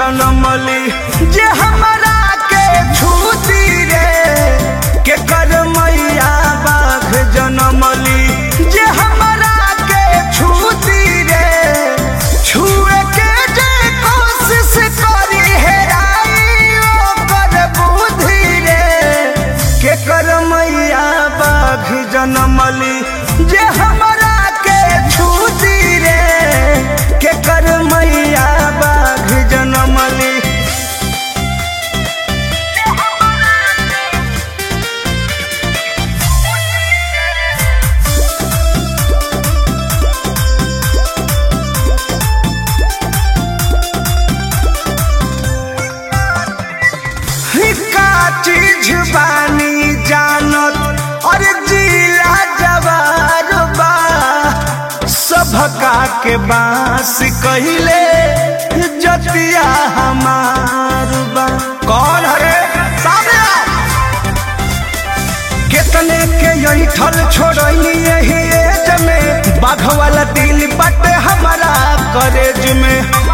जनमली जे हमरा के छूती रे के कर मैया बाघ जनमली जे हमरा के छूती रे छुए के जे कोशिश करी हेराई ओकर बुद्धि रे के कर मैया बाघ जनमली जे हमरा के छूती रे के कर मैया बाघ जनमली का चीज बानी जानत और जिला जवार बा सभका के बांस कहिले जतिया हमार बा कौन हरे सामने आओ। कितने के यही ठल छोड़नी यही एज में बाघ वाला दिल बटे हमारा करेज में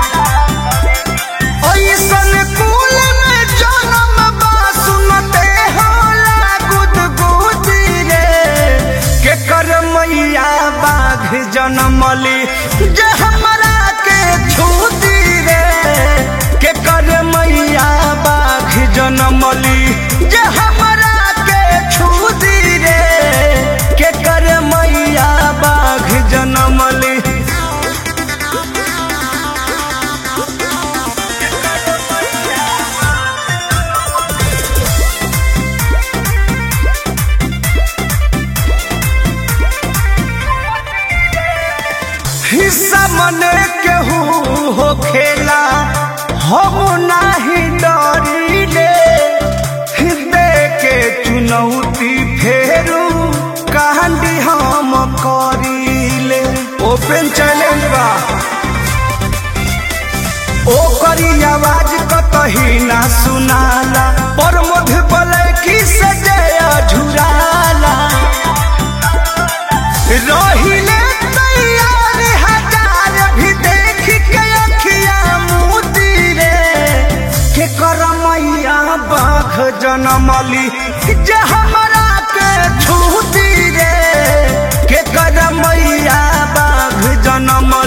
ऐसन कुल में जन्म बा सुनते होला गुदगुदी रे के कर मैया बाघ जनमली जे हमरा के छूती रे के कर मैया बाघ जनमली जे हमरा के छूती रे के कर मैया बाघ जनमली हिस्सा मने केहू हो खेला हम नाही डरिले हृदय के चुनौती फेरू कहानी हम करीले ओपन चैलेंज बा ओ करी आवाज कतही ना सुनाला पर मध बलैकी से जया झुराला रहिले तैयार हजार भी देख के अखिया मोती रे के कर मैया बाघ जनमली जे हमरा के छूती रे के कर मैया बाघ जनमली